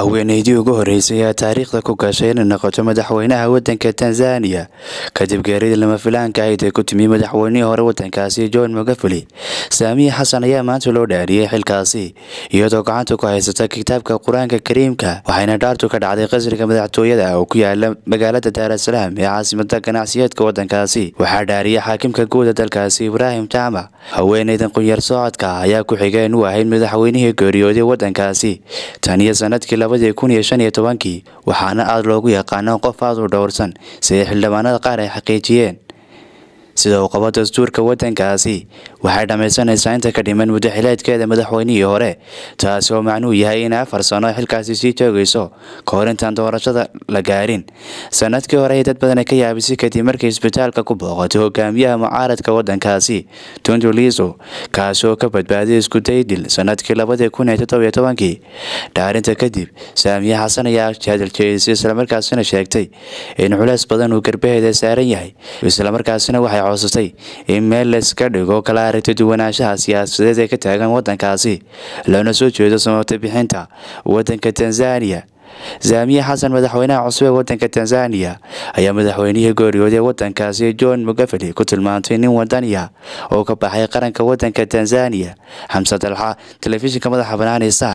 haweeneydii ugu horreysay ayaa taariikhda ku gashay inay noqoto madaxweynaha waddanka tanzaniya kadib geeridii lama filaanka ahayd ee ku timi madaxweynihii hore waddankaasi john magufuli saamiye xasan ayaa maanta loo dhaariyey xilkaasi iyadoo gacanta ku haysata kitaabka qur-aanka kariimka waxayna dhaartu ka dhacday qasriga madaxtooyada oo ku yaala magaalada daarasalaam ee caasimada ganacsiyeedka waddankaasi waxaa dhaariyay xaakimka guuda dalkaasi ibraahim jaamac haweeneydan qunyar socodka ayaa ku xigeen u ahayd madaxweynihii geeriyooday waddankaasi tan iyo sanadkii labadii kun iyo shan iyo tobankii waxaana aada loogu yaqaano qof aada u dhowrsan sida xildhibaanada qaar ay xaqiijiyeen sida uu qabo dastuurka waddankaasi waxay dhammaysanaysaa inta ka dhiman muddaxileedkeeda madaxweynihii hore taasi oo macnuu yahay inay afar sano xilkaasi sii joogayso ka hor intaan doorashada la gaarin sanadkii hore ay dad badan ka yaabisay kadib markii isbitaalka ku booqatay hogaamiyaha mucaaradka waddankaasi tundu liiso kaasi oo ka badbaaday isku daydil sanadkii labadii kun iyo toddobiyo tobankii dhaarinta kadib saamiye xasan ayaa hadaljeedisay islamarkaasina sheegtay in culeys badan uu garbaheeda saaran yahay islamarkaasina waxay codsatay in meel layska dhigo kala aragti duwanaanshaha siyaasadeed ee ka taagan waddankaasi loona soo jeedo samabta bixinta waddanka tanzaniya saamiye xasan madaxweynaha cusub ee waddanka tanzaniya ayaa madaxweynihii geeriyooday waddankaasi john magufuli ku tilmaantay nin wadaniya oo ka baxay qaranka waddanka tanzaniya xamse dalxa telefishinka madaxa banaanaysa